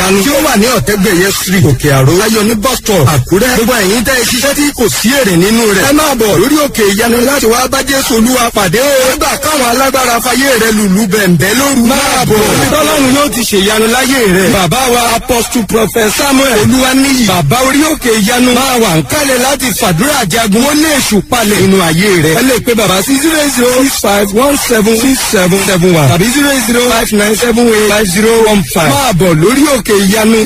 ìyanu tí ó wà ní ọ̀tẹ́gbẹ̀yẹ street òkè àró ayọ̀ ní bus stop àkúrẹ́ gbogbo ẹ̀yin tẹ́ ẹ ṣiṣẹ́ tí kò sí èrè nínú rẹ̀ ẹ máa bọ̀ lórí òkè ìyanu láti wá bá jésù olúwa pàdé o nígbà káwọn alágbára fayé rẹ lùlù bẹ̀ǹbẹ̀ lóru máa bọ̀ tọ́lọ́run yóò ti ṣèyanu láyé rẹ̀ bàbá wa apostle prophet samuel olúwaníyì bàbá orí òkè ìyanu máa wà ń kálẹ̀ láti fàdúrà jagun ó lé èṣù palẹ̀ nínú ayé rẹ̀ ẹ lè pe bàbá sí zero zero six five one seven six seven seven one tàbí zero zero five nine seven eight five zero one five máa bọ̀ lórí òkè ìyanu